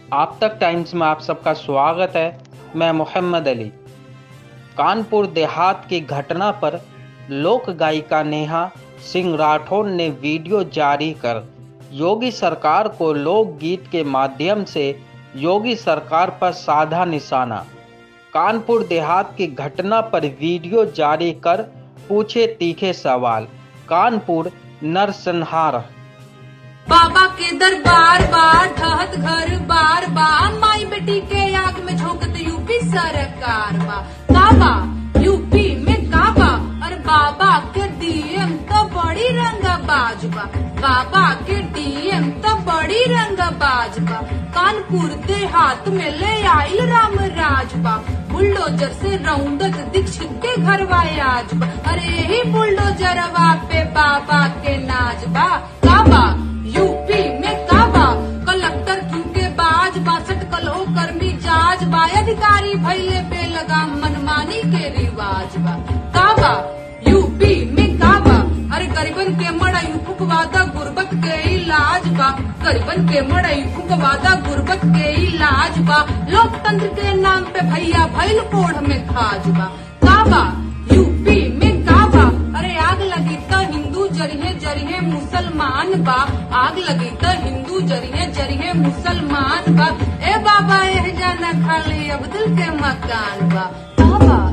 आप तक टाइम्स में आप सबका स्वागत है मैं मोहम्मद अली कानपुर देहात की घटना पर लोक गायिका नेहा सिंह राठौर ने वीडियो जारी कर योगी सरकार को लोकगीत के माध्यम से योगी सरकार पर साधा निशाना कानपुर देहात की घटना पर वीडियो जारी कर पूछे तीखे सवाल कानपुर नरसंहार बाबा के दरबार बार ढहत घर बार बा माई बेटी के आग में झोंकत यूपी सरकार बा काबा यूपी में काबा और बाबा के डीएम तो बड़ी रंगबाज बा बाबा के डीएम तो बड़ी रंगबाज बा कानपुर देहात में ले आइल राम राज बा बुलडोजर से रौंदत दीक्षित के घर आज बा अरे ही बुलडोजरवा पे बाबा के नाच बा काबा यूपी में काबा कलेक्टर क्यों के बाज बासठ कलो कर्मी जाज बा अधिकारी भैले पे लगा मनमानी के रिवाज बा काबा यूपी में काबा अरे गरीबन के मड़ई फुकवादा गुर्बत के इलाज बा गरीबन के मड़ई फुकवादा गुर्बत के इलाज बा लोकतंत्र के नाम पे भैया भैल कोढ़ में खाज बा काबा यूपी में काबा अरे आग लगी तो हिंदू जरिए जरिए मुसलमान बा आग लगी तो हिंदू जरिए जरिए मुसलमान बा ए बाबा एह जाना खाली अब्दुल के मकान बा बाबा